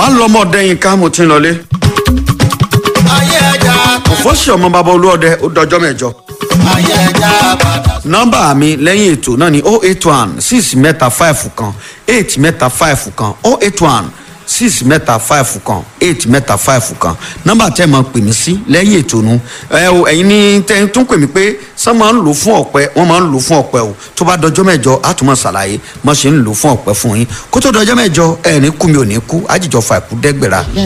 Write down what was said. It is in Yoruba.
má lọ ọmọ ọdẹ yín ká mo ti ń lọlé. ayé ẹja fọ́sì ọmọ bàbá olúọdẹ ó dọjọ́ mẹ́jọ. ayé ẹja padà. nọ́mbà mi lẹ́yìn ètò náà ni oh eight one six mẹ́ta five kan eight mẹ́ta five kan oh eight one six mẹ́ta five kan eight mẹ́ta five kan nọ́mbà tẹ́ ẹ máa pè mí sí lẹ́yìn ètò nu ẹ o ẹ̀yin ní tẹ́ tún pè mí pé sọ máa ń lò fún ọ̀pẹ wọ́n máa ń lò fún ọ̀pẹ o tó bá dọjọ́ mẹ́jọ á tún máa ṣàlàyé mo ṣe ń lò fún ọ̀pẹ fún yín kó tó dọjọ́ mẹ́jọ ẹ̀ ní kú mi ò ní kú àjìjọ fà kú dẹ́gbẹ̀rà